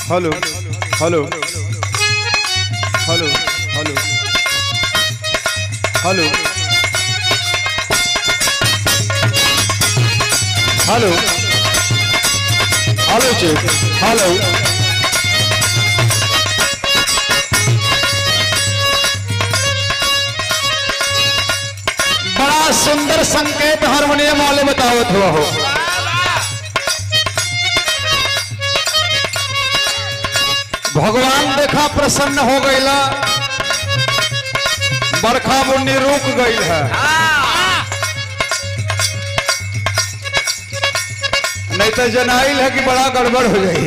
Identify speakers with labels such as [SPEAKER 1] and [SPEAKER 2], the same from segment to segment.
[SPEAKER 1] hello hello hello hello hello hello hello check hello बड़ा सुंदर संकेत हारमोनियम वाले बतावत हुआ हो भगवान देखा प्रसन्न हो गईला बरखा बुन्नी रुक गई है नहीं तो जनाइल है कि बड़ा गड़बड़ हो जाई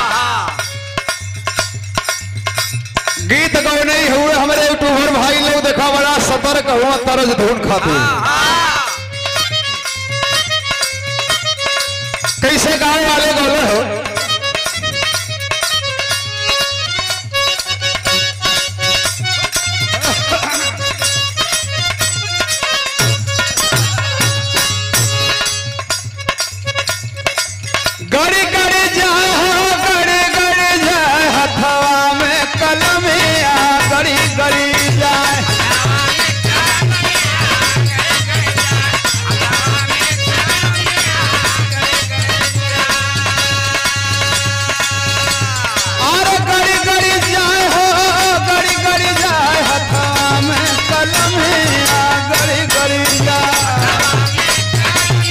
[SPEAKER 1] गीत गौ नहीं हुए हमारे यूट्यूबर भाई लोग देखा बड़ा सतर्क हुआ तरज धुन खातिर कैसे गाँव वाले गौले हो गड़ी गड़ी जाए हो गड़ी गड़ी जाए हथवा में कलमिया गड़ी गड़ी जाए और गड़ी गड़ी जाए हो गड़ी गड़ी जाए हथवा में कलमिया गड़ी गड़ी जाए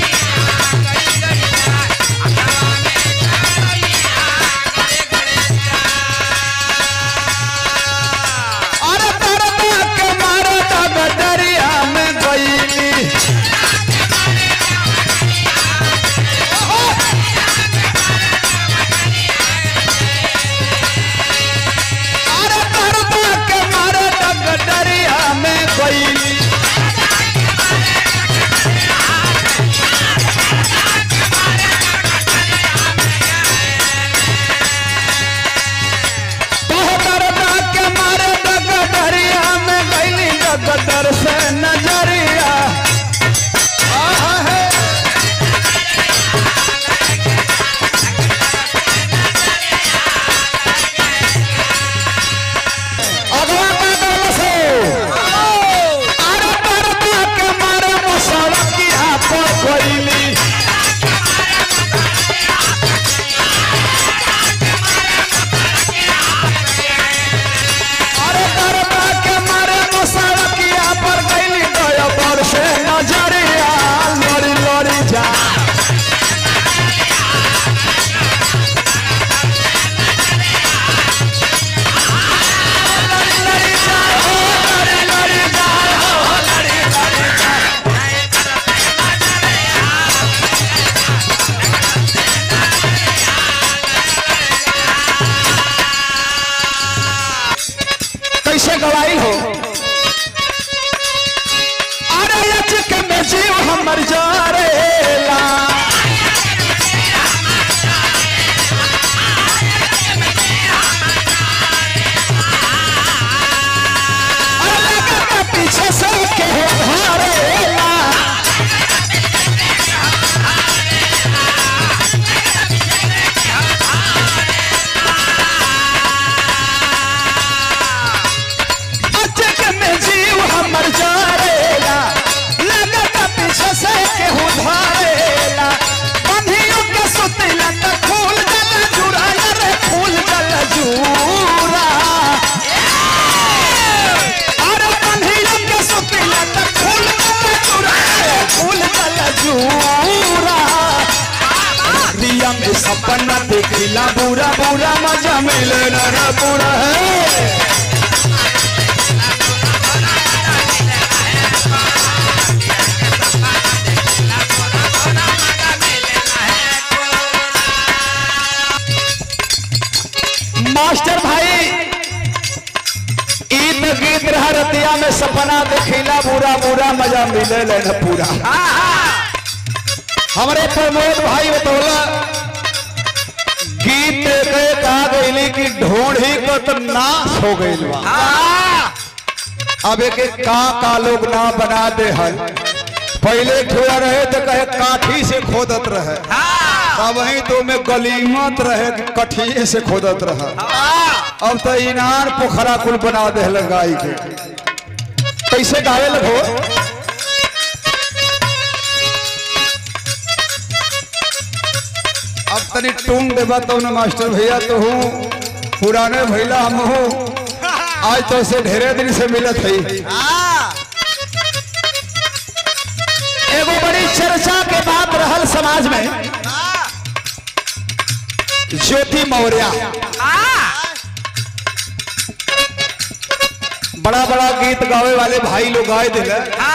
[SPEAKER 1] अरे तरता के मारता गडरिया में गईली अरे तरता के मारता गडरिया में गईली तरता के मारता गडरिया में गईली गदर से नजरिया आहा है अगवा का गल से अरे तरता के मारे मुसड़किया पर गईली अरे तरता के मारे मुसड़किया पर गईली गया पर से नजरिया लड़ी लड़ी जा लड़ी लड़ी जा हो लड़ी लड़ी जा हो लड़ी लड़ी जा कैसे गवाई हो अरे अचक में जीव हमर जारेला अरे लगा के पीछे से के धारेला अचक में जीव हमर जारेला लगत पीछे से केहू धारेला बंधियों के सुतिला त फूल जल जुराया रे फूल जल जूरा अरे बंधियों के सुतिला त फूल जल जुराया रे फूल जल जूरा दिया में सपना देखिला बुरा बुरा मजा मिले ना पूरा है मास्टर भाई ईद गीत रहा रतिया में सपना देखिला बुरा बुरा मजा मिले न पूरा हमारे प्रमोद भाई बतौला गीत के कहा गईली कि ढोढ़ी को तो नाश हो गईल बा अब एक एक का का लोग ना बना दे है पहले ठुआ रहे तो कहे काठी से खोदत रहे
[SPEAKER 2] हाँ
[SPEAKER 1] तब वही तो में गलीमत रहे कठिए से खोदत रहा अब तो इनार पोखरा कुल बना दे गाय के कैसे गावे लगो अब तनी टूंग देबा तो न मास्टर भैया तो हूँ पुराने भैला हम हूँ आज तो से ढेरे दिन से मिलत है एगो बड़ी चर्चा के बात रहल समाज में ज्योति मौर्य बड़ा बड़ा गीत गावे वाले भाई लोग गाए दिल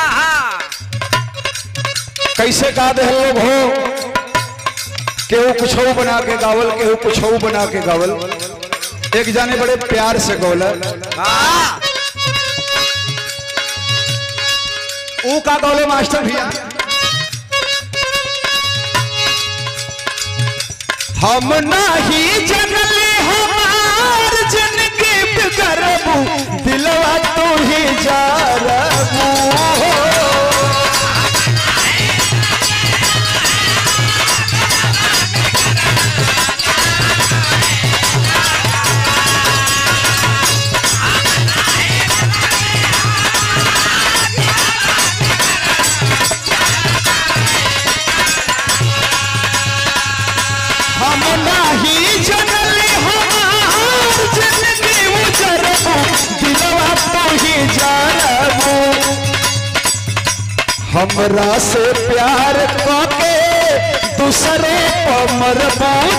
[SPEAKER 1] कैसे गा दे लोग हो केहू कुछ बना के गावल केहू कुछ बना के गावल एक जाने बड़े प्यार से गौल ऊ का गौले मास्टर भैया हम नाही जनले हमार जिनके बिगरबू दिलवा तू ही जा हम नाही जनले हमार जिनके उजरबू दिलवा तू ही जानबू हमरा से प्यार करके दूसरे पर मरबू